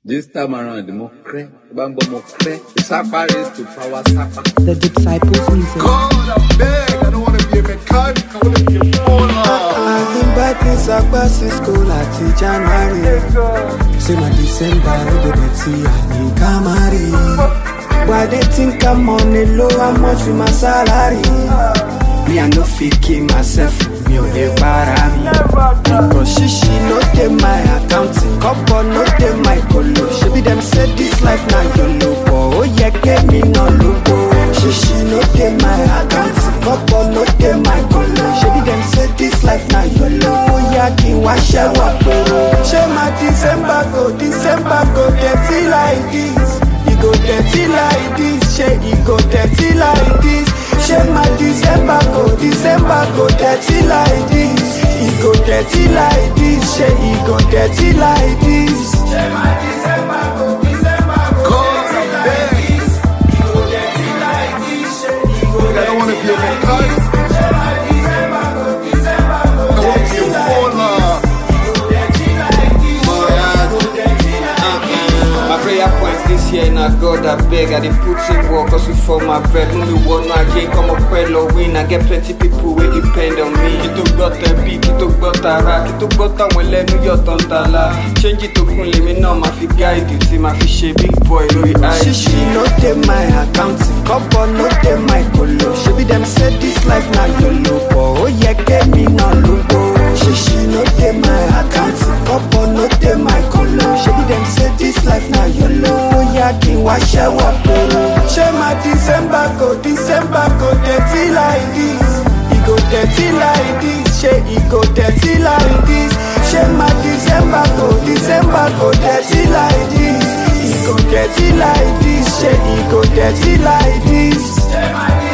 This time around, mo cray, bambo mo cray. Sapa is to power sapa. The Disciples Music. God, I'm beg. I don't want to be a mechanic. I want to be a baller. I've been back in Sagba since school àti January. Say my December no go dirty àní Kamari. Why they think I'm on a low, how much with my salary? Me I no fit kill myself, mi ò lè para mi. Because shishi no dey my account, kọ́pọ̀ no dey my kolo. Ṣebí dem say this life na yolo, but ó yẹ kémi náà lógo. Shishi no dey my account, kọ́pọ̀ no dey my kolo. Ṣebí dem say this life na yolo, bóyá kí n wá ṣẹ́wà pérò. Ṣé máa December go, December go dirty like this? E go dirty like this, ṣé e go dirty like this? Ṣé máa December go, December go dirty like this? E go dirty like this, ṣé e go dirty like this? Ṣé máa December go, December go God, dirty I'm like beg. this? E go dirty like this, ṣé e go I don't want to be a dirty like mechanic. this? Ṣé máa December go, December go I want to dirty be a like this? baller. E go dirty like this, ṣé e go dirty like this? My prayer points this year na God I beg I dey put in work hustle for my bread Mú mi wọnú ayé kọ́mọ pẹ́ lọ win I get plenty people wey depend on me Kí tó gbọ́ tẹ̀bí, kí tó gbọ́ tara Kí tó gbọ́ táwọn ẹlẹ́nu yọ̀ tán tala Ṣéńjì tó kún lèmi náà máa fi gáìdì Tí máa fi ṣe big boy lórí Shishi IG no dey my account, kọ́pọ̀ no dey my kolo. Ṣebí dem say this life na yolo, but ó yẹ kémi náà lógo. Shishi no dey my account, kọ́pọ̀ no dey my kolo. Ṣebí dem say this life na yolo, bóyá kí n wá ṣẹ́wà pérò. Ṣé máa December go, December go dirty like this? E go dirty like this, ṣé e go dirty like this? Ṣé máa December go, December go dirty like this? E go dirty like this, ṣé e go dirty like this? Ṣé máa